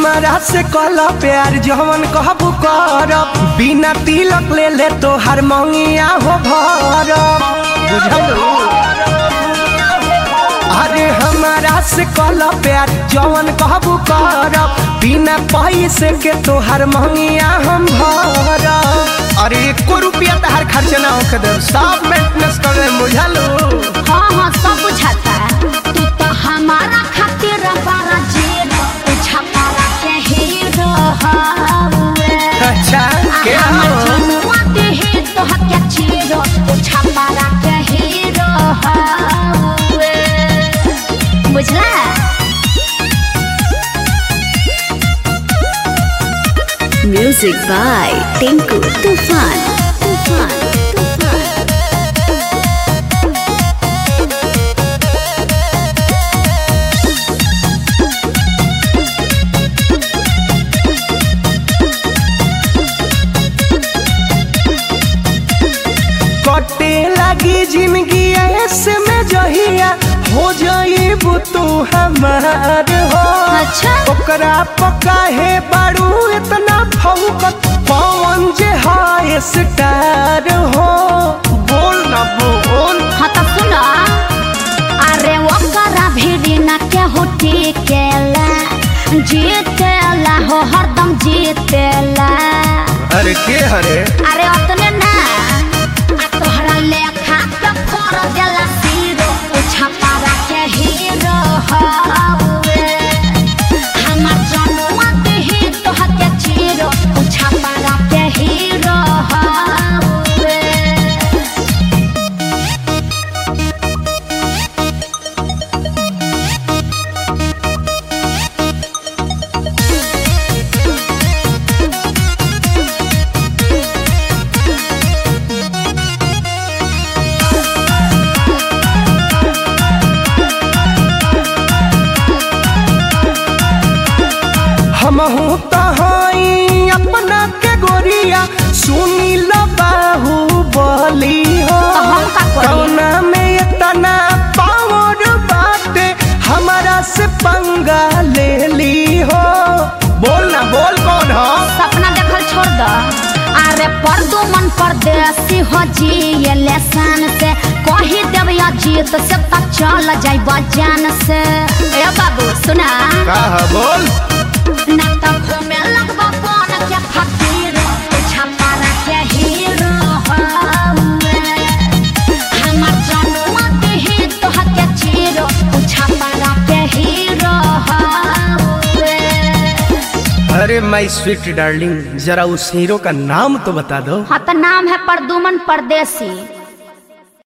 हमारा से कल प्यार जवन कहबू करब बिना तिलक ले ले तो हर मंगिया हो भरब बुझलू अरे हमारा से कल प्यार जवन कहबू करब बिना पैसे के तो हर मंगिया हम भरब अरे एको रुपया तो हर खर्च ना होके दे सब मेंटेनेंस कर दे बुझलू हाँ हाँ सब बुझाता तू तो हमारा खातिर बड़ा जीरो तू छपारा के हीरो हवे अच्छा के हमर हो जनुआ के ही तो हत्या चीरो तू छपारा के हीरो हवे बुझला Music by Tinku Tufan. Tufan. Tufan. कटे लगी जिंदगी ऐसे में जहिया हो जाइबू तू हमार हो अच्छा ओकरा पका है बारू इतना फौकत पवन जे हाय स्टार हो बोल ना बोल हाँ तो सुनो अरे ओकरा भिड़ी ना केहू टिकेला जीतेला हो हरदम जीतेला अरे के हरे अरे अतने ना आ तोहरा लेखा के फोड़ देला सीरो उछा पारा के हीरो हवे हमर जनुआ के ही तोहर के चीरो उछा पारा के हीरो हवे हमहू तहाई अपना के गोरिया सुनी लो बाहू बोली हो तो हम का करी? कौना में इतना पावर बाटे हमारा से पंगा ले ली हो बोल ना बोल कौन हो सपना देखल छोड़ दो अरे परदू मन परदेसी हो जिए लेसन से कही देव या जीत से तक चल जाई बजान से ए बाबू सुना का है बोल ना तो घूमे लगबा कौन के फकीर छपारा के हीरो हवे हमर जनुआ के ही तोहर के चीरो छपारा के हीरो हवे अरे माय स्वीट डार्लिंग जरा उस हीरो का नाम तो बता दो हाँ तो नाम है परदुमन परदेसी